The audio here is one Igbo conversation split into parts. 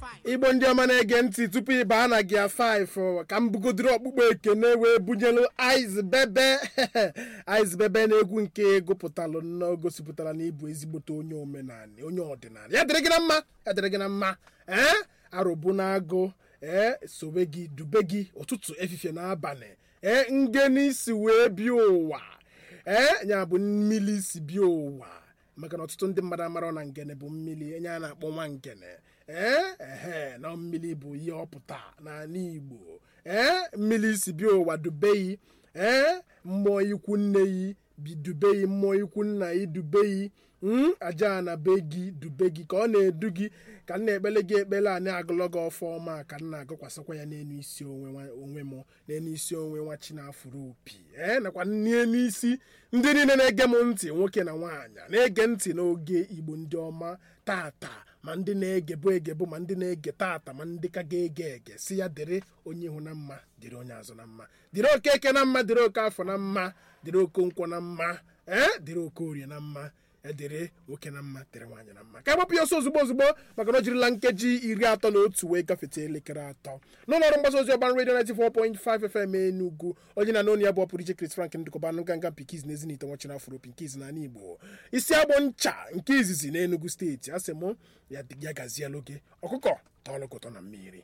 igbo ndị ọma na-ege ntị tupu ị baa na gia 5 ka m bugodoro ọkpụkpọ ekene wee bunyelu Ice Bebe Ice Bebe na-egwu nke gụpụtalụ nnọọ gosipụtara na ịbụ ezigbote onye omenala onye ọdịnala ya dịrị gị na mma ya dịrị gị na mma ee arụbụ na agụ ee sobe gị dube gị ụtụtụ efifie n'abalị ee ngeni si wee bịa ụwa ee ya bụ mmiri si bịa ụwa maka na ọtụtụ ndị mmadụ amara na ngene bụ mmiri enye a na-akpọ nwa ngene ee ehe na mmiri bụ ihe ọpụta n'ala Igbo ee mmiri si bịa ụwa dubeyi ee mmụọ ikwu nne yi bi dubeyi mmụọ ikwu nna yi dubeyi aja na be gị dube gị ka ọ na-edu gị ka m na-ekpele gị ekpele a na-agụlọ gị ọfọma ka m na-agụkwasịkwa ya n'elu isi onwe m n'elu isi onwe nwa chinafụrụ opi ee nakwa n'elu isi ndị niile na-ege m ntị nwoke na nwaanyị na-ege ntị n'oge igbo ndị ọma tata ma ndị na-egebu egebu ma ndị na-ege tata ma ndị ka ga-ege ege si ya dịrị onye ihu na mma dịrị onye azụ na mma dịrị oke eke na mma dịrị oke afọ na mma dịrị oke nkwọ na mma ee dịrị oke orie na mma edere nwoke na mma dịrị nwaanyị na mma ka agbapụ ya ọsọ ozugbo ozugbo maka na o jirila nkeji iri atọ na otu wee gafete elekere atọ n'ụlọọrụ mgbasa ozi ọban redio 94.5 FM Enugu onye na n'onu ya bụ ọpụrụ iche Chris Frank ndụkọbanụ ganga pikiz na ezinite nwachina afro pinkiz na Igbo isi agbọ ncha nke izizi na Enugu steeti asị mụ ya gaziela oge ọkụkọ tọọlụkụtọ na mmiri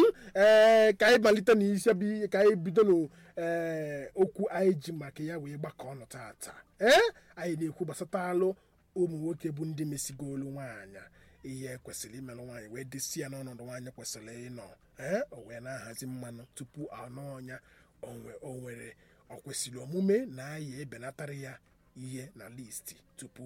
ee ka anyị malite na isi ka anyị bido n'ee okwu anyị ji maka ya wee gbakọ ọnụ tata ee anyị na-ekwu gbasatalụ ụmụ nwoke bụ ndị mesigolu nwaanyị ihe kwesịrị imelụ nwaanyị wee desi ya n'ọnọdụ nwaanyị kwesịrị ịnọ ee o wee na-ahazi mmanụ tupu anụ ọnya o nwere ọ kwesịrị omume na anyị ebenatara ya ihe na listi tupu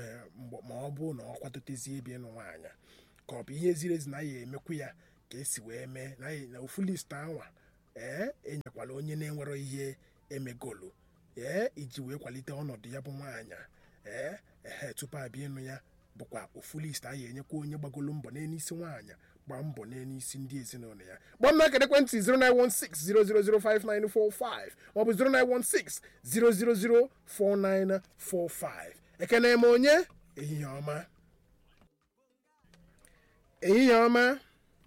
ma ọ bụ na ọ kwadotezie ebe ịnụ nwaanyị ka ọ bụ ihe ziri ezi na ya emekwu ya ka esi wee mee na ofu list anwa ee enyekwala onye na-enwero ihe emegolu ee iji wee kwalite ọnọdụ ya bụ nwaanyị ee ehe tupu abịa ịnụ ya bụkwa ofu list a ya enyekwa onye gbagolo mbọ n'isi nwaanyị gbaa mbọ n'isi ndị ezinụlọ ya gbaa m akara ekwentị 09160005945 maọbụ 09160004945 ekene m onye ehihie ọma ehihie ọma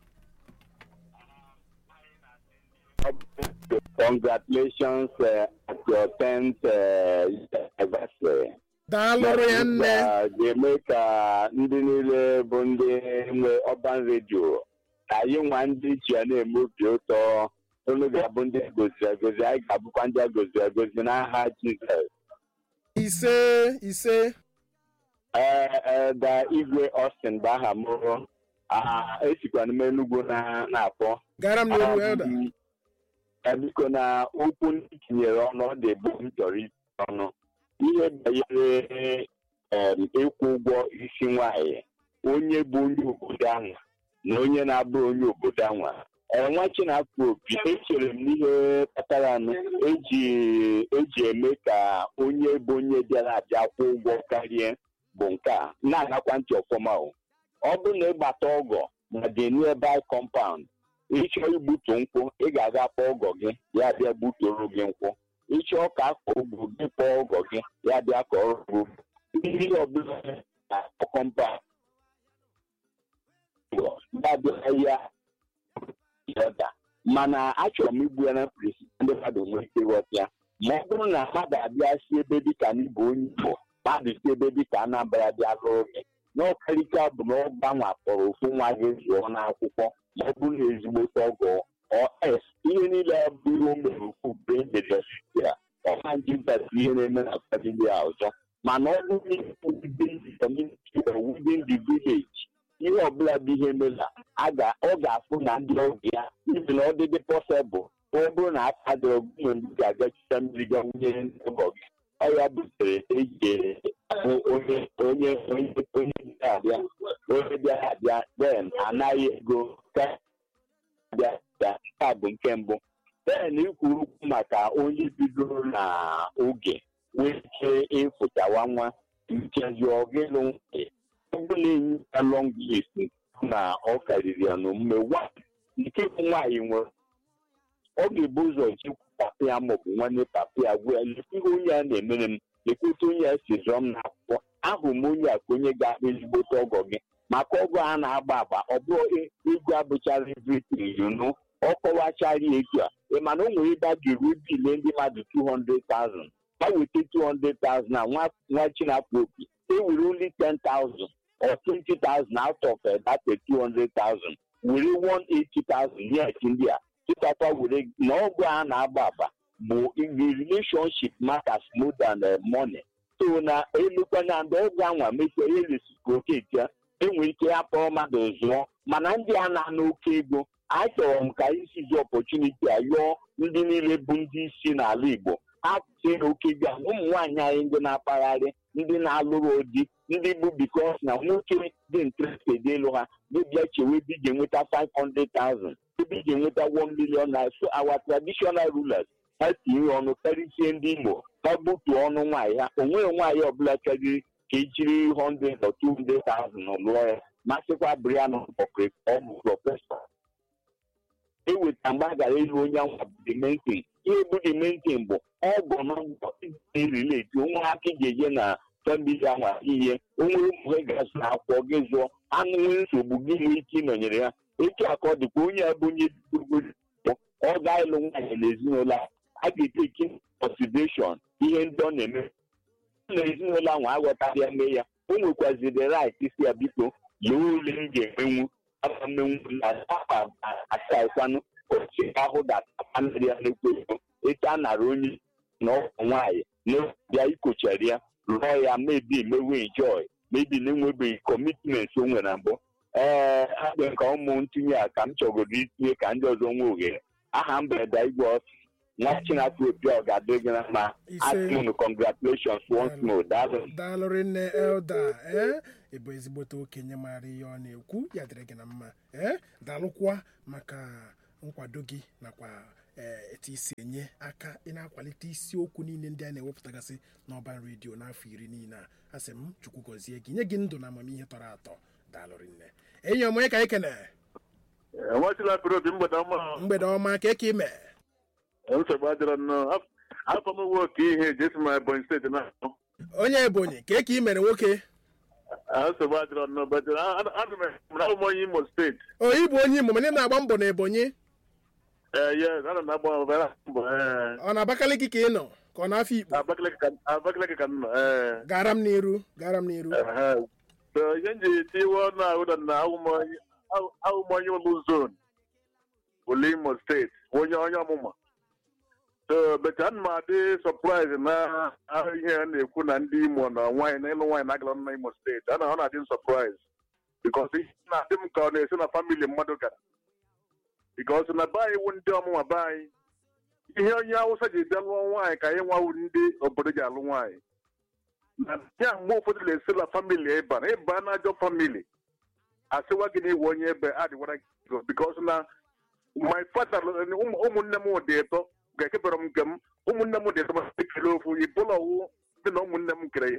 Congratulations uh, at your 10th uh, anniversary. daalụrụ ya nne ga-eme ka ndị niile bụ ndị nwe ọban redio ka anyị nwa ndị iche ya na-eme obi ụtọ unu ga-abụ ndị goziri egozi anyị ga-abụkwa ndị a goziri egozi n'aha Jizọs ise ise ee da igwe Austin bụ aha m esikwana m Enugwu na-akpọ gara m n'elu elda biko na okwu ndị tinyere ọnụ ọ dị ebe m chọrọ isi ọnụ ihe banyere ịkwụ ụgwọ isi nwanyị onye bụ onye obodo ahụ na onye na-abụrụ onye obodo ahụ nwa chinafọ opi echere m n'ihe kpatara eji eji eme ka onye bụ onye bịara abịa kwụ ụgwọ karịa bụ nke a na-agakwa ntị ọfọma ọ bụrụ na ịgbata ọgọ na the nearby compound ịchọọ igbutu nkwụ ị ga-aga kpọọ ọgọ gị ya bịa gbutoro gị nkwụ ịchọọ ka akọ ugbo gị kpọọ ọgọ gị ya bịa kọọ ugbo ihe ọbụla na kọmpa ya ya mana achọrọ m igbu ya na mkpirisi ndị mmadụ nwee ike ịghọta ya ma ọ bụrụ na mmadụ abịa si ebe dịka n'ịbụ onye Igbo mmadụ si ebe dịka Anambra bịa lụrụ gị n'ọkarịka bụ na ọ gbanwe kpọrọ ofu nwa gị zụọ n'akwụkwọ ma ọ bụrụ na ezigbote ọgọ ọs ihe niile ọ bụrụ o mere okwu mgbe e mere ya ọha njidasi ihe na-eme na famili a ọzọ mana ọ bụrụ within the community or within the village ihe ọbụla bụ ihe mela ọ ga-afụ na ndị ọgụ ya ibi na ọ dịdị pọsebụl ọ bụrụ na aka dịrọ gọọmenti ndị ga-agachita mmiri ga nwunye ọgọ gị ọ ya butere eji onye onye onye onye bịara onye bịara abịa den anaghị ego bịa bịa bụ nke mbụ den ikwuru okwu maka onye bidoro na oge nwee ike ịfụchawa nwa nkezi ọgịlụ nwanyị ọ bụla enyi ya long list na ọ karịrị ya n'omume nke bụ nwaanyị nwere ọ ga-ebu ụzọ chekwa papa ya maọbụ nwanne papa ya gwa ya lekwa ihe onye a na-emere m lekwute onye a si zụọ m n'akwụkwọ ahụrụ m onye a ka onye ga-akpa ezigbote ọgọ gị maka ọgụ a na-agba agba ọ bụrụ e- ego abụchara everything you know ọ kọwachara ya etu a ị ma na o nwere ebe a ga-eru bile ndị mmadụ 200,000 ha weta 200,000 na nwa nwa chinapụ opi e were only 10,000 or 20,000 out of uh, that uh, 200,000 were 180,000 yes ndị a tụtakwa were na ọgụ a na-agba agba bụ the relationship matters more than uh, money so na elukwana ndị ọgụ anwa mefere reciprocate ya enwere ike ya kpọrọ mmadụ zụọ mana ndị a na-ana oke ego achọrọ m ka anyị sizi ọpọchuniti a yọọ ndị niile bụ ndị isi n'ala Igbo ha tie oke ego a ụmụ nwaanyị anyị ndị na-akpagharị ndị na-alụrụ di ndị bụ bikos na nwoke dị interested ịlụ ha dịbịa chewe ebe ị ga-enweta 500,000 ebe ị ga-enweta 1 million naira so our traditional rulers ha tinye ọnụ karịsie ndị Igbo ha gbutuo ọnụ nwaanyị ha o nweghị nwaanyị ọbụla chọrọ ka ejiri 100 or 200,000 lụọ ya masịkwa Brian Okre ọ bụ prọfesọ eweta mgbe a gara ịlụ onye anwa bụ dimentin ihe bụ dimentin bụ ọgọ n'ọgọ rileti onwe aka ị ga-eje na famili anwa ihe onwe ụmụ gasị na akwụkwọ gị zụọ anụ nwee nsogbu gị nwee ike ịnọnyere ya etu aka ọ dịkwa onye a bụ onye gburugburu ọ ga-ịlụ nwaanyị n'ezinụlọ a a ga-eteki consideration ihe ndị ọ na-eme na ezinụlọ ahụ aghọtara ya mee ya o nwekwaziri right isi ya biko lee ole m ga-emenwu aka mmenwu na afa asaịkwanụ ochi ahụ ga-atapanarị ya n'ekwu ego etu a nara onye na ọgwụ nwaanyị na ikochara ya rụọ ya mebi mewe enjoy mebi na-enwebeghị commitment o nwere na mbụ ee abịa nke ụmụ ntinye a ka m chọgoro itinye ka ndị ọzọ nwee ohere aha mberede igwe ọsị nwa chinafọ obi ọ ga-adị gị na mma Ise. atụnụ congratulations once more daalụ daalụrị nne elda ee ịbụ ezigbote okenye maara ihe ọ na-ekwu ya dịrị gị na mma ee daalụkwa maka nkwado gị nakwa ee etu isi enye aka ị na-akwalite isiokwu niile ndị a na-ewepụtagasị n'ọban redio n'afọ iri niile a asị m chukwu gọzie gị nye gị ndụ na amamihe tọrọ atọ daalụrị nne enyi ọmụnye ka anyị kene enwechila pere obi mgbede ọma mgbede ọma ka eke ime nsogbu adịrọ nnọọ afọ m nwe oke ihe jesi ma ebonyi steeti na onye ebonyi ka eke imere nwoke nsogbu adịrọ nnọọ but adụ m na ụmụ onye imo steeti o ịbụ onye imo mana ị na-agba mbọ na ebonyi ee yes ana m agba ọbara mbọ ee ọ na abakaliki ka ị nọ ka ọ na-afọ ikpo Abakaliki ka- abakaliki ka m nọ ee gara m n'iru gara m n'iru Ehe. so ihe m ji tiwe ọnụ ahụ na ahụmonye ụlụ zon ụlụ imo steeti onye onye ọmụma so but ana m adị surprise na ahụ ihe a na-ekwu na ndị imo na nwaanyị na ịlụ nwaanyị na-agala na imo steeti ana ọ na-adị m surprise because ihe na-adị m ka ọ na-esi na famili mmadụ gara because na be anyị wụ ndị ọmụma be anyị ihe onye awụsa ji bịa lụọ nwaanyị ka anyị nwawu ndị obodo ji alụ nwaanyị na ya mgbe ụfọdụ na-esi na famili ịba na ịba na ajọ famili asịwa gị na iwe onye ebe adịwara gị ego bikos na my father ụmụ- ụmụnne m dị ịtọ ga-ekebere m nke m ụmụnne m dị ịtọ ma ekele ofu ibụlọ wụ dị na ụmụnne m kere ya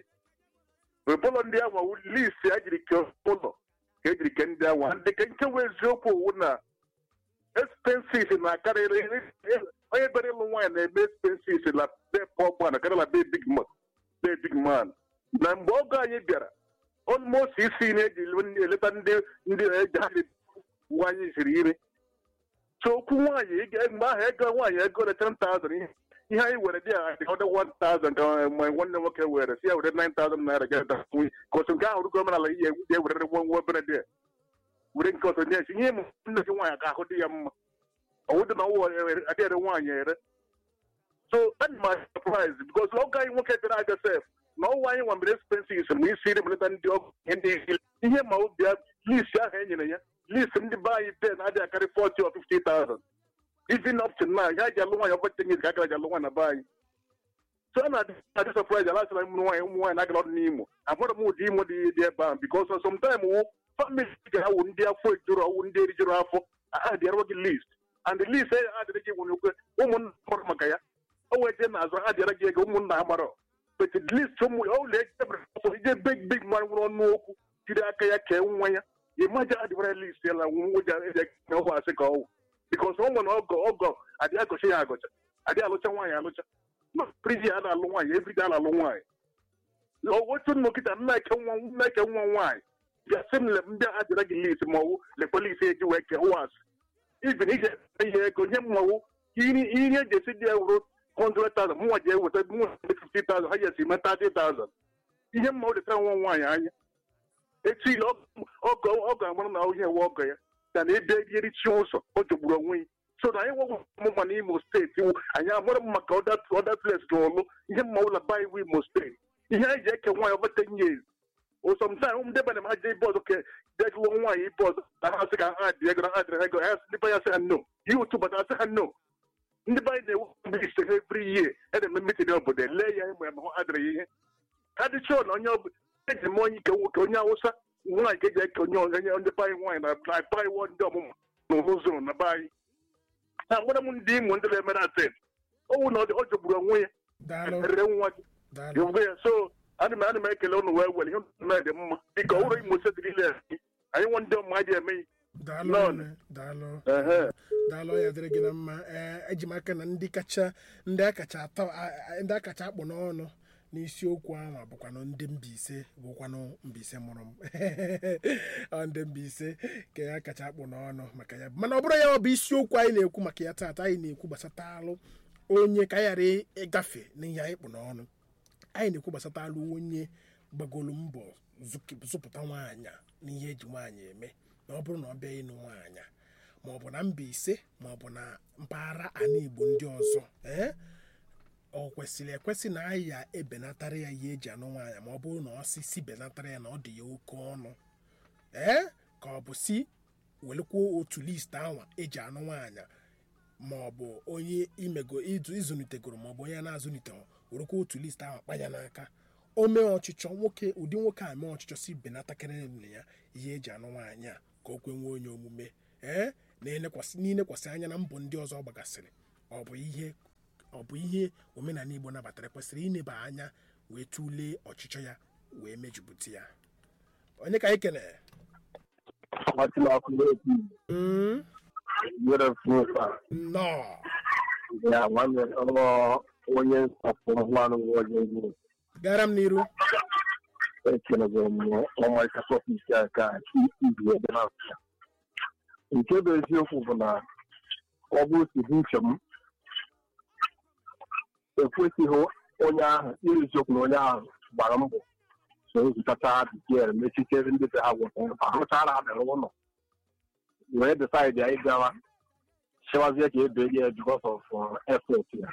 ibụlọ ndị ahụ wụ list a jiri kee ụlọ ka ejiri kee ndị ahụ ndị ke nke wee eziokwu owu na expenses na-akarịrị onye bere ịlụ nwaanyị na-eme expenses na be pọgba na karịla be big man be big man na mgbe ọgọ anyị bịara almost isi na-eji eleta ndị ndị eji ha nwaanyị siri iri so okwu nwaanyị ị ga- mgbe ahụ ego nwaanyị ego na 10,000 ihe ihe anyị were dị a dị ọdị 1,000 ka ma nwanne nwoke were si ya were 9,000 naira ga da nwunye ka otu nke ahụ rugo omenala ihe ya ewere nwa nwa obere dị a. were nke ọzọ nye ihe m nne gị nwaanyị ka ahụ dị ya mma ọwụ dị na ọwụ adịghị nwaanyị ere so and my surprise because ọgọ anyị nwoke bịara abịa sef na ọwụ anyị nwambere expenses ma isi iri belata ndị ọgụ ihe ndị isi ihe ma ọ bịa list ahụ e nyere ya list ndị be anyị be na-adịghị akarị 40 or 50,000 even up to now ya ji alụ nwaanyị ọbọchị nye ka agara ji alụ nwaanyị na be anyị so a na-adị adị surprise ala sịra ụmụ nwaanyị ụmụ nwaanyị na-agara ọdụ n'imo amụrụ m ụdị imo dị dị ebe ahụ because sometime wụ family ga-awụ ndị afọ ejuru ọwụ ndị erijuru afọ a dị arụọ gị list and the list a adịrị gị nwere okwe ụmụnna mara maka ya o wee jee n'azụ ha dịara gị ego ụmụnna ha mara but the list ụmụ ụlọ ejebere ọsọ ije big big man nwere ọnụ okwu jiri aka ya kee nwa ya ịmaja adịbara list ya na nwụja eji na ọgwụ asị ka ọwụ bikos ọ nwere ọgọ ọgọ adị agọcha ya agọcha adị alụcha nwaanyị alụcha priji a na-alụ nwaanyị evride a na-alụ nwaanyị otu nnọkịta nna eke nwa nna eke nwa nwaanyị bịa sị m le mbịa adịra gị list ma ọwụ lekwa list eji wee kee was even ije ihe ego nye mmanwụ ihe ihe eji esi dị ewuru 100,000 mụnwa ji eweta mụnwa 50,000 ha ji esi mee 30,000 ihe mmanwụ dịtara nwa nwaanyị anya etu ile ọgọ ọgọ amara na ihe ewe ọgọ ya ka na ebe erichi ụzọ o jogburu onwe ya so na anyị nwegwụ mma n'imo steeti wụ anyị amara m maka ọda ọda place na ọlụ ihe mma ụlọ ba iwu imo steeti ihe anyị ji eke nwaanyị over 10 years osomtime ụmụ ndebe na m ha je ibe ọzọ ka dejuo nwaanyị ibe ọzọ na ha sị ka ha dị ego na ha dịrị ego ha ndị be ya sị ha no ihe otu ụbọchị asị ha no ndị be anyị na-ewu mgbe ise ha every year a na-eme mitin obodo lee ya ịmụ ya ma ha adịrị ihe ha dị chọọ na onye ọbụla eji m onye ike nwoke onye awụsa nwaanyị ka eji eke onye onye ndị be anyị nwaanyị na na be anyị wọ ndị ọmụmụ na ụzọ na be anyị ha nwere m ndị imo ndị na-emere aten owu na ọ jọgburu onwe ya daalụ rere nwa gị daalụ Yọgbe ya so ana m ana m ekele ụnụ wee were ihe ụnụ dị mma dịka ụlọ imo steeti niile anyị anyị nwe ndị ọma ji eme ihe daalụ Nọn. nne, daalụ Ehe. daalụ ya dịrị gị na mma ee eji m aka na ndị kacha ndị akacha atọ a- a- ndị akacha akpụ n'ọnụ n'isiokwu ahụ bụkwanụ ndị Mbaise bụkwanụ Mbaise mụrụ m Ọ ndị Mbaise ka ya kacha akpụ n'ọnụ maka ya mana ọ bụrụ ya ọ bụ isiokwu anyị na-ekwu maka ya taata anyị na-ekwu gbasata alụ onye ka ya ghara ịgafe n'ihe anyị kpụ n'ọnụ anyị na-ekwu gbasata alụ onye gbagolu mbọ zụk- zụpụta nwaanyị n'ihe eji nwaanyị eme na ọ bụrụ na ọ bịa ịnụ nwaanyị ma ọ bụ na Mbaise ma ọ bụ na mpaghara ala Igbo ndị ọzọ ee ọ kwesịrị ekwesị na anyị ya ebenatara ya ihe eji anụ nwaanyị ma ọ bụrụ na ọ si si benatara ya na ọ dị ya oke ọnụ ee ka ọ bụ si welekwuo otu list anwa eji anụ nwaanyị ma ọ bụ onye imego izu izụnitegoro ma ọ bụ onye na-azụnitegoro werekwa otu list ahụ kpanya n'aka o mee ọchịchọ nwoke ụdị nwoke a mee ọchịchọ si benatakịrị nne ya ihe eji anụ nwaanyị a ka o kwenwe onye omume ee na-elekwasị n'ilekwasị anya na mbọ ndị ọzọ ọ gbagasịrị ọ bụ ihe ọ bụ ihe omenala Igbo nabatara kwesịrị ineba anya wee tụlee ọchịchọ ya wee mejupụta ya onye ka anyị kene Ọtụlọkụ n'otu Mm, nwere fụfa nnọọ ya nwanne ọrụ onye nsọpụrụ nwanụ onye egwu gara m n'iru ekelego m ọmarịcha tọpik a ka izu ebe na afịa nke bụ eziokwu bụ na ọ bụ otu uche m ekwesịghị onye ahụ iri eziokwu na onye ahụ gbara mbọ so ezutacha bikier mechitere ndị be ha gwọtara arụchara abịara ụlọ wee desaidi anyị bịawa chewazie ka ebeli ya because of uh, effort ya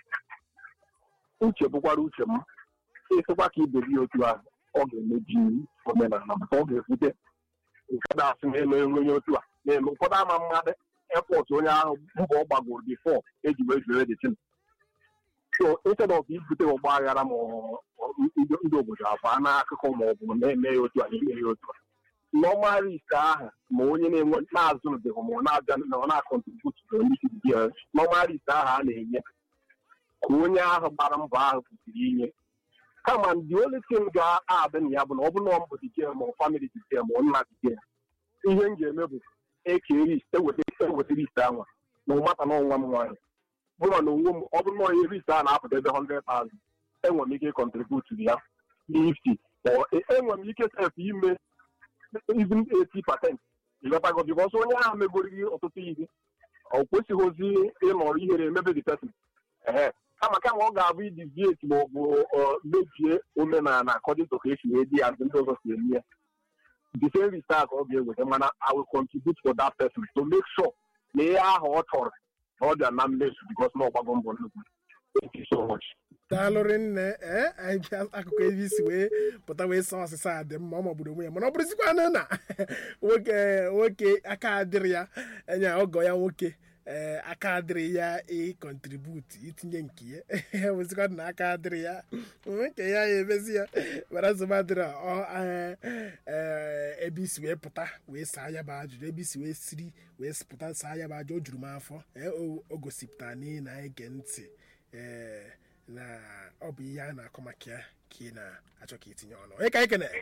uche bụkwara uche m ịsịkwa ka ibeli ya otu ahụ ọ ga-emebi omenala maka ọ ga-ebute ụfọdụ asị na-eme onye otu a na-eme ụfọdụ ama mmadụ effort onye ahụ mbọ ọ gbagoro bifo eji wee jere detin so instead of ibute ọgba aghara ma ọ- ọ- ndị ndị obodo abụọ n'akụkụ ma ọ bụ na-eme ya otu a na-eme ya otu a normal risk ahụ ma onye na-enwe na-azụbeghị ma ọ na-abịa na ọ na-akọntribut n'isi dị ya normal risk ahụ a na-enye ka onye ahụ gbara mbọ ahụ kwesịrị inye kama ndị only thing ga-adị na ya bụ na ọ bụrụ na ọ mbụ dike ma ọ family dike ma ọ nna dike ihe m ga-eme bụ eke risk eweta eweta risk ahụ na ụmata na ọnwa m nwaanyị mụnwa na onwe m ọ bụrụ na onye risk ahụ na-apụta ebe 100,000 enwere m ike ịkọntribut ya 50 or enwere m ike sef ime even 80 percent ịghọtago bikọs onye ahụ megoriri ọtụtụ ihe ọ kwesịghịzi ịnọrọ ihere emebe the person ehe kama kama ọ ga-abụ idivieti ma ọ bụ ọ, mebie omenala according to ka esi wee di ya ndị ọzọ si eme ya the same result ka ọ ga-eweta mana I will contribute for that person to make sure na ihe ahụ ọ chọrọ na ọ bịa na mmezu because na ọgbago mbọ nnukwu thank you so much daalụrị nne ee anyị bịa akụkọ ebe isi wee pụta wee sọ ọsịsa a dị mma ọ magburu onwe ya mana ọ bụrụzikwanụ na nwoke nwoke aka adịrị ya enye ọgọ ya nwoke ee aka adịrị ya ịkọntributu itinye nke ya wezikwanụ na aka adịrị ya nke ya ya emezi ya mara nsogbu adịrị ọ ee, ee, ebe isi wee pụta wee saa ya bụ ajụjụ ebe isi wee siri wee pụta saa ya bụ ajụjụ o juru m afọ ee, o- o gosipụtara na ị na-ege ntị ee na ọ bụ ihe a na-akọ maka ya ka ị na-achọ ka itinye ọnụ onye ka ekene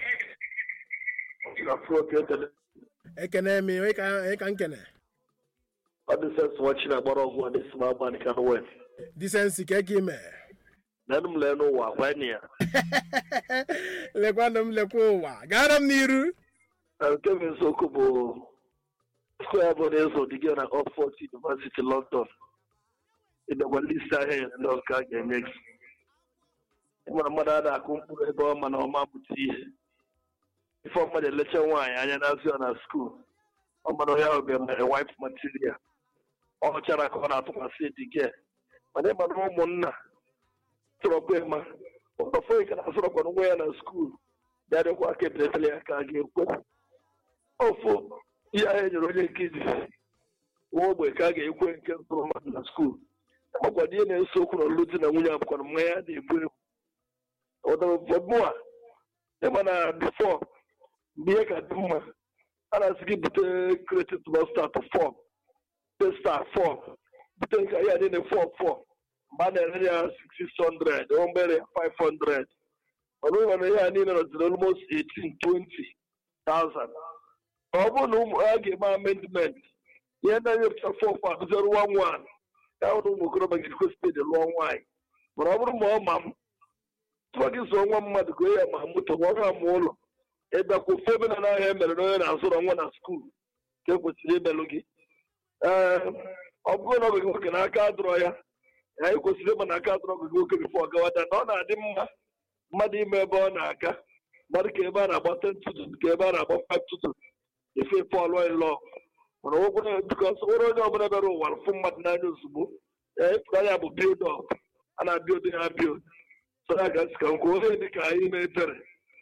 ekene m onye ka onye ka nkene ọ dị sensị nwa chi na-agbara ọgwụ a na-esi m agba nke anụ wee disensi ka eke ime nenụ m lee n'ụwa gwa ya lekwanụ m lekwa ụwa gara m n'iru Na nke bụ eziokwu bụ square bụ na-eso dị gị na Oxford University London ịdọgba list ahịa ya ndị ọka a ga-enye gị ịmara mmadụ a na-akụ mkpụrụ ebe ọ ma na ọma pụta ihe ife mmadụ elecha nwaanyị anya na-azụ ya na skuul ọ mara onye ahụ ga-emere wife material ọ chara ka ọ na-atụkwasị dị gị mana ịmara ụmụnna tụrọkwa ịma ụlọfọ ka na-asụrọkwa nwa ya na skuul ya dịkwa aka ebelatara ya ka a ga-ekwe ofu ihe ahụ enyere onye nkịtị nwa ogbe ka a ga-ekwe nke ntụrụ mmadụ na skuul makwado ihe na-eso okwu na ọlụlụ di na nwunye abụkwara mmanya a na-egbu egbu ụdịmụa ịma na bifọ mgbe ihe ka dị mma a na-asị gị bute kretin tụbọstat fọm testa fọm bute nke ya dị na fọm fọm mgbe a na-ere ya 600 o mgbere ya 500 mana ụlọ na ihe a niile nọziri almost 18 20,000 ọ bụrụ na ụmụ ha ga-eme amendment ihe ndị na-epụta fọm fọm akụziri 11 ya hụrụ ụmụ okorobịa ga-ekwe spedi lụọ nwaanyị mana ọ bụrụ ma ọ ma m tụọ gị zụọ nwa mmadụ goo ya ma moto ma ọ ga-ama ụlọ ịbịakwa ofe ebe na n'ahịa emere na onye na-azụrọ nwa na skuul ka ekwesịrị imelụ gị ee ọ bụrụ na ọ bụ gị nwoke na aka adụrọ ya ya ekwesịrị ịma na aka adụrọ gị nwoke bifọ gawada na ọ na-adị mma mmadụ ime ebe ọ na-aga mmadụ ka ebe a na-agba ten tutu ka ebe a na-agba five tutu efe pọl lọ mana ụgwọ bikọs nwere onye ọbụla bịara ụwa fụ mmadụ n'anya ozugbo ịpụta ya bụ bild ọp a na-abild ya bild so ya ga ka nkwa onye dị ka anyị na-etere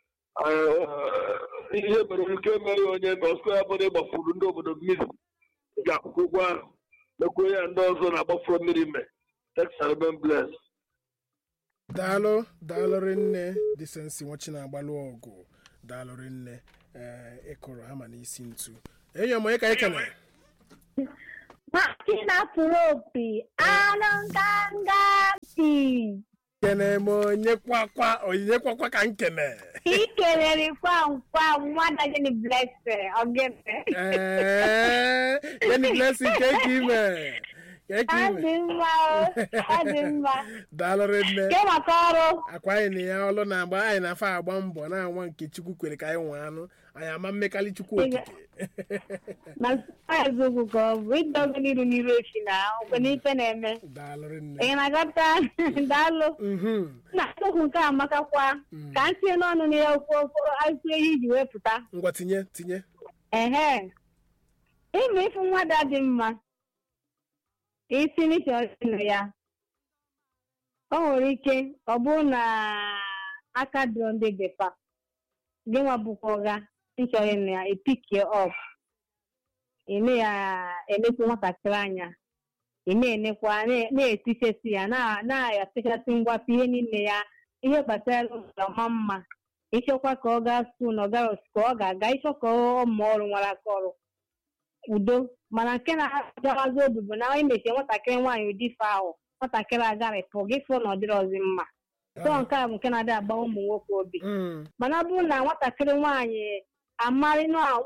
ihe mere ike mere onye ma ọsọ ya bụrụ ịgbafuru ndị obodo mmiri ga-akwụkwọ ụgwọ ahụ mekwa ya ndị ọzọ na-agbafuru mmiri ime texarben bles daalụ daalụ rinne disensi nwachi na-agbalụ ọgụ daalụ rinne ee ịkụrụ hama n'isi ntu enyi ọmụ onye ka anyị kene Martina Propi, anụ nganga mpi. kene m onye kwakwa onyinye kwakwa ka m kene Ị kelere kwam kwam nwada gịnị blessing ogene. ee gịnị blessing ka eke ime ka eke Ọ ime dị mma o, ọ dị mma. daalụ rinne Ke maka ọrụ. akwa anyị na ya ọlụ na-agba anyị na afa agba mbọ na-anwa nke chukwu kwere ka anyị nwee anụ anyị ama mmekali chukwu okike Na eziokwu ka ọ bụ ịdọga n'iru n'iru echi na okwe n'ife na-eme. daalụ rinne Ị na-agata daalụ. Mhm. Na okwu nke a amakakwa ka m tinye n'ọnụ na ya okwu okwu asụ ihe iji wee pụta. ngwa tinye tinye Ehe. Ime ifu nwada dị mma. Isi n'isi ọdịnụ ya. O nwere ike ọ bụrụ na aka dịrọ ndị bepa. Gị nwa bụkwa ọga nchọrọ na ya epikie ọf. Ị na ya emekwa nwatakịrị anya. Ị na-enekwa na- na-etichesi ya na- na-atịchasị ngwapụ ihe niile ya ihe gbasara ụlọ ọma mma. ịchọkwa ka ọ gaa skuul na ọ gara ka ọ ga-aga ịchọ ka ọ mụọ ọrụ nwere aka ọrụ udo mana nke na-agawazi obi bụ na imechie nwatakịrị nwaanyị ụdị ife ahụ nwatakịrị agarịpụ gị fụ na ọ dịrọzi mma tọọ nke a bụ nke na-adị agba ụmụ nwoke obi Mm. mana ọ bụrụ na nwatakịrị nwaanyị amarị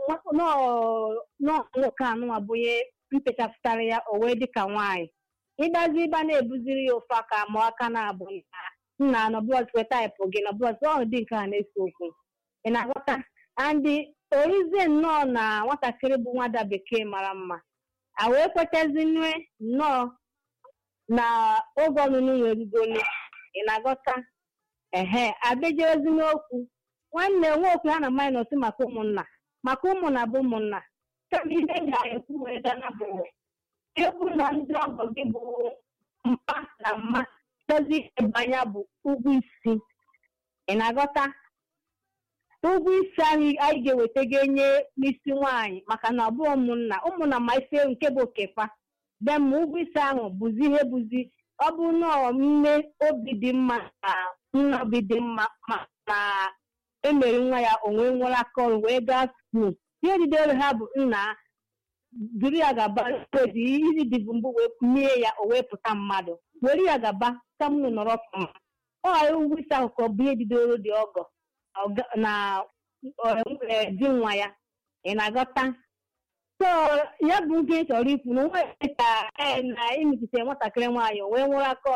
nwoke anụnwa bụ onye mpechapụtara ya o wee dịka nwaanyị ịgbazi ịba na-ebuziri ya ofe aka ma aka na-abụ na nna nọbụlọsị taịpụ gị nọbụlọsị ọ dị nke a na-ese okwu ị na-aghọta andị orizie nnọọ na nwatakịrị bụ nwada bekee mara mma a wee kwechazinue nnọọ na oge ọnụnụ nwerugolu ị na-aghọta ehe abejezi n'okwu nwanne nwaokwu ha na minọs maka ụmụnna maka ụmụnna bụ ụmụnna kama ihe ga-ekwu wee gana bụ egwu na ndị ọgọ gị bụ mpa na mma dozi ebe anya bụ ụgwọ isi ị na-aghọta ụgwọ isi ahụ anyị ga-eweta ga-enye n'isi nwaanyị maka na ọ bụ ụmụnna ụmụnna ma ife nke bụ okefa be ma ụgwọ isi ahụ bụzi ihe bụzi ọ bụ nọọ nne obi dị mma na nna obi dị mma ma na emere nwa ya onwe nwere aka ọrụ wee gaa skuul ihe didere ha bụ nna duru ya gaba ezi iri dịbụ mbụ wee mie ya o wee pụta mmadụ were ya gaba ka m nọrọ ọfụma ọ ghara ụgwọ isi ahụ ka ọ bụ ihe didoro dị ọgọ ọga- na eh, di nwa ya ị na-aghọta so ya bụ nke ị chọrọ ikwu na nwa ka eh, na imepụta nwatakịrị nwaanyị o wee nwere aka ọrụ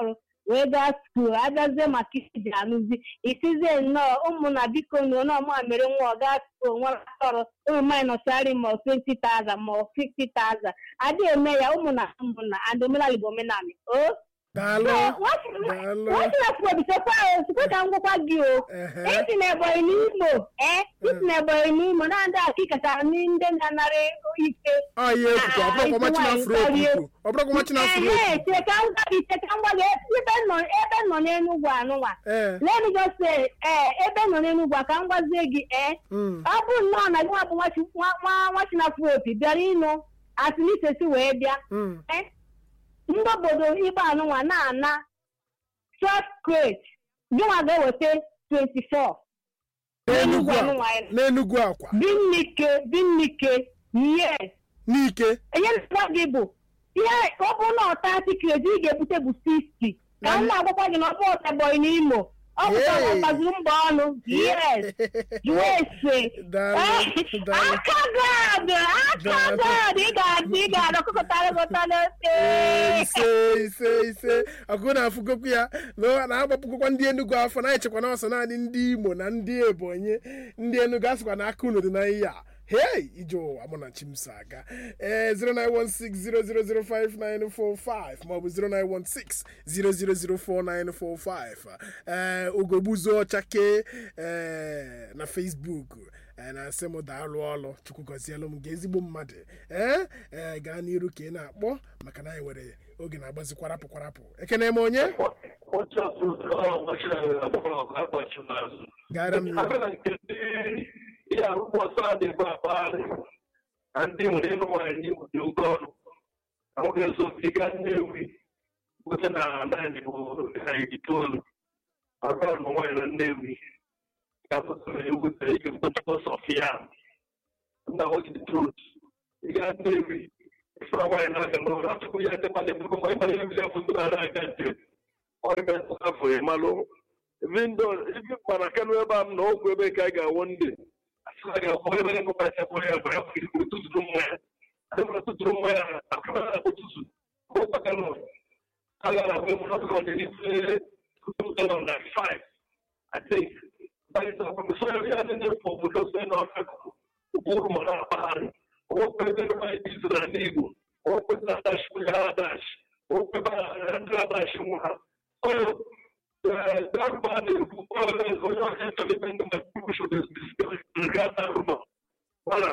wee gaa skuul abịazie maka isi ji anụzi isizie nnọọ ụmụnna biko na onyeọma mere nwa ọ gaa skuul nwa tọrọ ụmụ mmanya nọchari ma ọ 20,000 ma ọ 50,000 adịghị eme ya ụmụnna ụmụnna and omenala igbo omenala o daalụ daalụ nwachi na kwuobichekwa sikwe ka m gwakwa gị o ehe isi na ebonyi n'imo ee isi na ebonyi n'imo na ndị aka ịkachara ndị na-anara ike ọ ihe ekwukwu ọ bụrụkwa machi na afro okwu ọ bụrụkwa machi na afro ee okwu cheka ngwa gị cheka ngwa gị ebe nọ ebe nọ n'enugwu anụnwa ee let me just say ee ebe nọ n'enugwu a ka m gwazie gị ee mm, ọ bụ nnọọ na gị nwa bụ nwachi- nwa- nwa nwachi na afro opi bịara ịnụ atụlisesi wee bịa mm, Eh, ndị obodo igbo anụnwa na-ana short crate gịnwa ga-eweta 24 n'enugwu Enugwu a anụnwa ya. n'enugwu akwa binnike binnike yes n'ike enye na gị bụ ihe ọ bụ na ọta tiketi ị ga-ebute bụ 60 ka m na-agwakwa gị na ọ bụ ọtabọị n'imo ọ bụ ka Yay. gbazuru mbọ ọnụ yes jụọ ese daalụ daalụ aka gad aka Daalụ. gad ị ga-adị ị ga-adị ọkụkọtara gọtara Ee, ose ise ise ise ọgụ na-afụgokwu ya na ọ na-agbapụgokwa ndị Enugu afọ na-echekwa na ọsọ naanị ndị Imo na ndị Ebonyi ndị Enugu asịkwa na aka unu dị na ihe a hei ije ụwa mụ na chimso aga ee 09160005945 maọbụ 09160004945 ee ugogbuzo ọchake ee na Facebook ee na-asị m daalụ ọlụ chukwu gọzielụ m nke ezigbo mmadụ ee ee gaa n'iru ka ị na-akpọ maka na anyị nwere oge na-agbazi kwarapụ kwarapụ ekene m onye gara m n'ihu ihe arụgbọsọ a na-ebu akpagharị na ndị nwere ịnụ nwaanyị dị oke ọnụ nwoke sobiga nnewi gote na naanị bụ na itoolu arụ ọnụ nwaanyị na nnewi ga-apụtara egwutere ike mkpọtụkọ sọfia nna nwoke dị trut ịga nnewi ịfụra nwaanyị na-aga n'ụlọ atụkwu ya ndị mmadụ ebugo ma ịmara ihe bile fụtụ na aga njem ọrịa afọ ịmalụ vindo ibi mana kanu ebe a m na ọgwụ ebe ka a ga-awụ ndị asịla ga-akwọ ebe ga ngụkwa ya bụ ya bụ ya bụ tụtụrụ mmanya adịbụla tụtụrụ mmanya akụkọ na-akpọ tụtụ ọgwụ kanu a ga na-ahụ emu n'ọkụkọ ọ na-eri na five I think barịta ọkụkọ ya ndị na-efu obodo so na ọkụkọ ụkpụrụ ma na-akpagharị ọgwụ ebe mmanya dị izụ na ndị Igbo ọgwụ na adashi nwunye ha adashi ọgwụ ebe ndị adashi nwa ha darba ne onye ọhịa chọrọ ndị mmadụ should discuss regard darba mana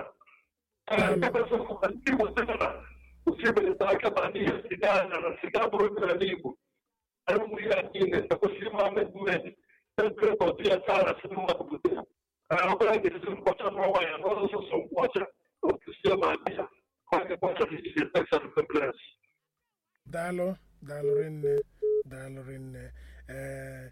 ndị Igbo sị na osibeleta aka na n'ihe siga anya na siga bụrụ ebe n'ala Igbo arụmụ ihe a niile ekwesịrị ịma amendment tempere ọdụ ya tara si mmadụ bute ya ọbụla ga-esi mkpọcha n'ọnwa ya n'ọzọ sọsọ mkpọcha otusie ma bịa ma ga-ekpọcha n'isi Texas Conference daalụ daalụ rinne daalụ rinne ee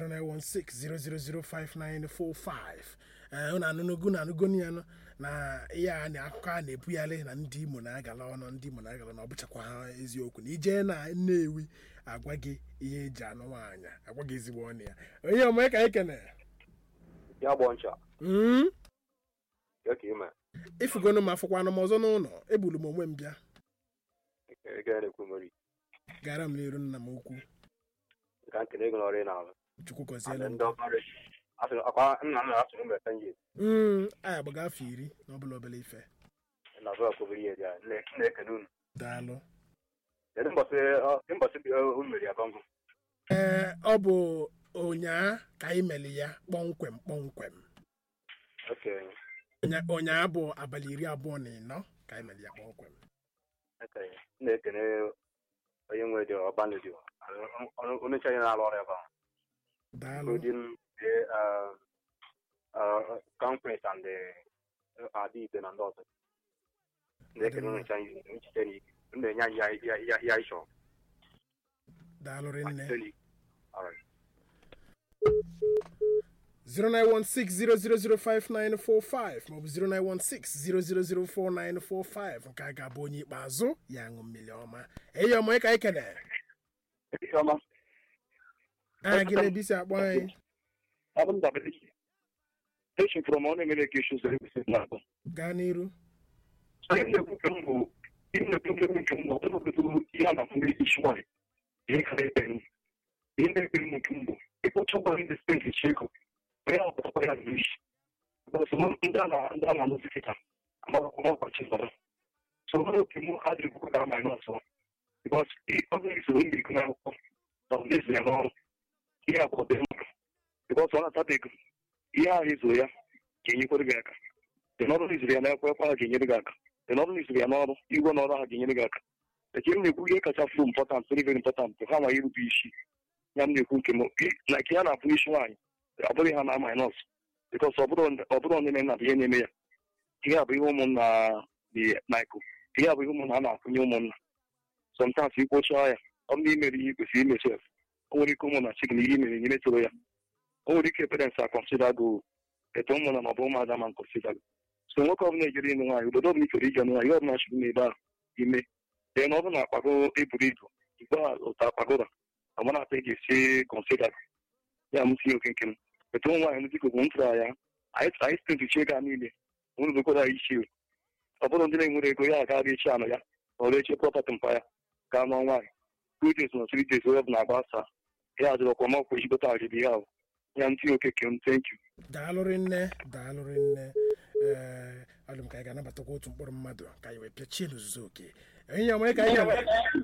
09160005945 ee unu anụnogo na anụgo ya nụ na ihe a na akụkọ a na-ebugharị na ndị Imo na-agala ọnụ ndị Imo na-agala na ọ bụchakwa ha eziokwu na ije na Nnewi agwa gị ihe eji anụ nwaanyị agwa gị ezigbo ọnụ ya onye ọmụme ka anyị kene ya gbọ ncha Mm? ya ka ime ifugonu m afụkwanụ m ọzọ n'ụlọ ebulu m onwe m bịa ege na-ekwu mmeri gara m n'iru nna m ukwu ka nkele ego n'ọrụ ị na-alụ chukwu Ana gọziela m ndị ọkara asịrị akwa nna m na-asụrụ mgbe ka nji Mm, anyị agbaga afọ iri na ọbụla obere ife na azụ akwụbiri ihe dị ya na-ekele unu daalụ kedu mbọsị ọ- kedu mbọsị bi- unu mere ya bangụ ee ọ bụ ụnyaa ka anyị mere ya kpọmkwem kpọmkwem oke Ụnya- ụnyaa bụ abalị iri abụọ na ịnọ ka anyị mere ya kpọmkwem oke na-ekele onye nwe dị ọbanụ dị onye nche anyị na-alụ ọrụ ebe ahụ daalụ including the uh, uh, conference and the uh, adịbe na ndị ọzọ na-ekele unu nche anyị nchiche n'ike unu na-enye anyị ya- ya- ya- ya anyị chọrọ daalụ rinne Nchiche n'ike. Alright. 09160005945 maọbụ 09160004945 nke a ga-abụ onye ikpeazụ ya ṅụ mmiri ọma eyi ọma ka anyị kene Ọma, aha gị na-ebi isi akpọ anyị abụ m dabere iche. Echi from ọ na-emere ka isi ụzọ ekwesị na-abụ. gaa n'iru Onye na-ekwu nke m bụ ihe na-ekwu nke m nke m bụ ọtụtụ ọtụtụ ihe a na-afụ ndị isi nwanyị. Ihe ka na-ebe m. bikos ọ bụrụ isoro ndị iko n'akwụkwọ na ọ na-eso ya n'ọrụ ihe abụọ dị mkpa bikos ọ na-atata ego ihe ahụ izoro ya ga-enyekwere gị aka dị n'ọrụ na izoro ya n'ekwe ekwe ahụ ga-enyere gị aka dị n'ọrụ na izoro ya n'ọrụ igwe n'ọrụ ahụ ga-enyere gị aka eke m na-ekwu ihe kacha fụ important very very important ha ma irube isi ya m na-ekwu nke m na nke ya na-abụ isi nwaanyị ọ bụrụ ha na minus bikos ọ bụrụ ndị na ihe na-eme ya ihe a bụ ihe ụmụnna dị naiko ihe a bụ ihe ụmụnna a na-akwụnye ụmụnna sometimes ikwocha ya ọ bụ na imere ihe kwesịrị ime sef o nwere ike ụmụnna chik na ihe imere nyere toro ya o nwere ike parents akọnsida go eto ụmụnna ma ọ bụ ụmụada ma nkọnsida go so nwoke ọbụla ejere ịnụ nwaanyị obodo ọbụla ifere ije nwaanyị ọbụla chụrụ n'ebe ahụ ime dee na ọ bụ na akpago eburu ibu igbe ụta akpagora amana ata ga-esi kọnsida ya m tinye oke nke m eto nwaanyị m dịka bụ m tụrụ ya anyị spent ego a niile nwerebekwara ya ichi ọ bụrụ ndị na-enwere ego ya aga echi anụ ya ọrụ eche prọpatị mpa ya gaa nụọ nwaanyị two days na three days onye ọbụla agbasa ya adịrọkwa ma ọkwa ejigota arịrị ya ahụ ya ntị okeke m thank you daalụrị nne daalụrị nne ee alụm ka anyị ga-anabatakwa otu mkpụrụ mmadụ ka anyị wee pịachie n'ozuzu oke enyi onwe ka anyị ga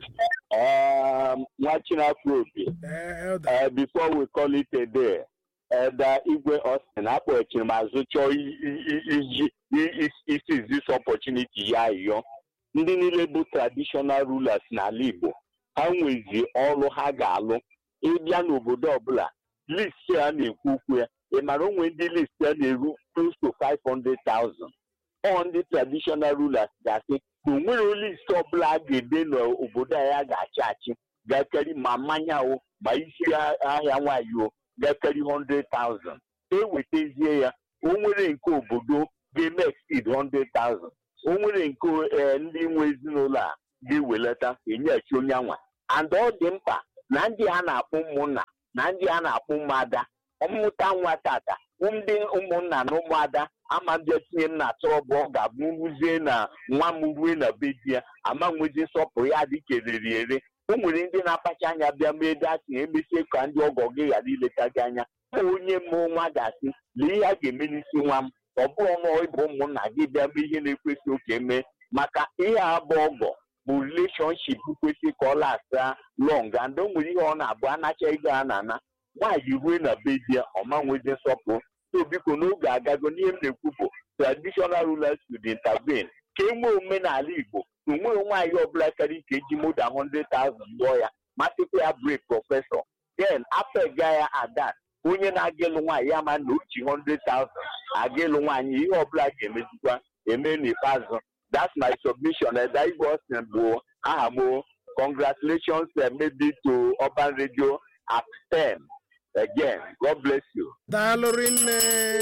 nwa chinafro obi ee elda uh, before we call it a day Elder Igwe Austin akpọchiri m azụ chọọ iji isi this opportunity ya ayọ ndị niile bụ traditional rulers n'ala Igbo ha nwezi ọrụ ha ga-alụ ịbịa n'obodo ọbụla list a na-ekwu okwu ya ị mara onwe ndị list a na-eru close to 500,000 ọ ndị traditional rulers ga-asị na o nwere list ọbụla a ga-ede n'obodo a ya ga-achị achị ga-ekeri ma mmanya o ma isi ahịa nwanyị o ga-ekeri 100,000 ewetazie ya o nwere nke obodo ga-eme exceed 100,000 o nwere nke ndị nwe ezinụlọ a ga-ewelata enyechi onye anwa and ọ dị mkpa na ndị a na-akpọ ụmụnna na ndị a na-akpọ ụmụada ọmụta nwa tata ndị ụmụnna na ụmụada ama bịa tinye m na trọbụ ọ ga-abụ ruzie na nwa m rue na be di ya ama nwezi nsọpụrụ ya dị kereri ere o nwere ndị na-akpacha anya bịa mee datin emesie ka ndị ọgọ gị ghara ileta gị anya onye mụ nwa ga-asị lee ihe a ga-eme n'isi nwa m ọ bụrụ na ịbụ ụmụnna gị bịa mee ihe na-ekwesị oke mee maka ihe abụ ọgọ bụ releshọnship kwesị ka ọ lasta long and o nwere ihe ọ na-abụ anacha ego a na-ana nwaanyị rue na be di ya ọma nwezi nsọpụrụ so biko n'oge agago n'ihe m na-ekwu bụ traditional rulers should intervene ka e nwee omenala igbo na onweghị nwaanyị ọbụla karịa ike eji more than 100,000 lụọ ya masịkwa ya break prọfesọ then apega ya adat onye na-aga ịlụ nwaanyị ya ma na uchi 100,000 aga ịlụ nwaanyị ihe ọbụla ga-emezikwa eme n'ikpeazụ that's my submission eda igwe Austin bụ aha m congratulations uh, maybe to Urban Radio at 10 again god bless you daalụrị nne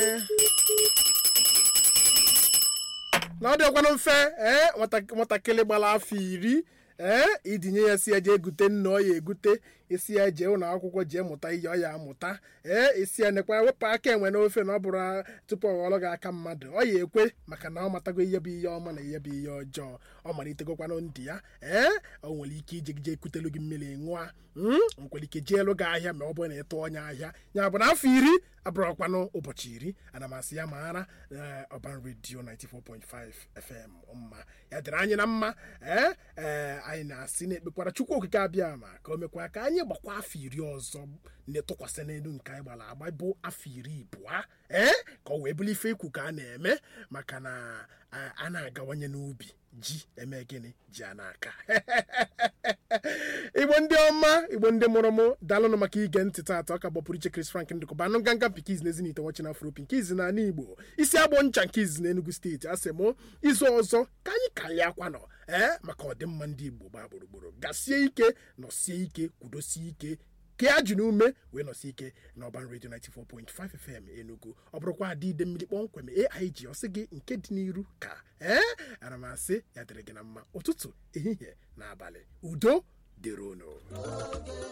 na ọ dịkwanụ mfe ee nwatakịrị gbara afọ iri ee idinye ya si ya jee egute nna ọ ya egute isi ya jee ụlọ akwụkwọ jee mụta ihe ọ ya amụta ee isi ya nekwa wepụ aka enwe n'ofe na ọ bụrụ tupu ọ ghọrọ gị aka mmadụ ọ ya ekwe maka na ọ matago ihe bụ ihe ọma na ihe bụ ihe ọjọọ ọ malitegokwanụ ndị ya ee o nwere ike ije jee kutelu gị mmiri ṅụa nkwere ike jee elu gị ahịa ma ọ bụrụ na ịtụ onye ahịa ya bụ na afọ iri abụrụkwanụ ụbọchị iri ana m asị ya maara Urban Radio 94.5 FM mma ya dịrị anyị na mma ee ee anyị na-asị na-ekpekwara Chukwu okike abịa ma ka o mekwa ka anyị gbakwa afọ iri ọzọ na-etụkwasị n'elu nke anyị gbara agba bụ afọ iri ịbụa ee ka ọ wee bụrụ ife ikwu ka a na-eme maka na a na-agawanye n'ubi ji eme gịnị ji a n'aka igbo ndị ọma igbo ndị mụrụ mụ daalụnụ maka ige ntị taata ọka gbapụrụ iche Chris Frank ndịkọba anụ nganga pikiz na ezinite nwachi na afropi nke izi na ala igbo isi agbọ ncha nke izi na enugu steeti asị mụ izu ọzọ ka anyị karịa akwanọ ee maka ọdịmma ndị igbo gbaa gburugburu gasie ike nọsie ike kwudosie ike ke ya ji n'ume wee nọsi ike na Urban Radio 94.5 FM Enugu ọ bụrụkwa adị ide mmiri kpọmkwem AIG ọsị gị nke dị n'iru ka ee ana m asị ya dịrị gị na mma ụtụtụ ehihie na abalị udo dịrị unu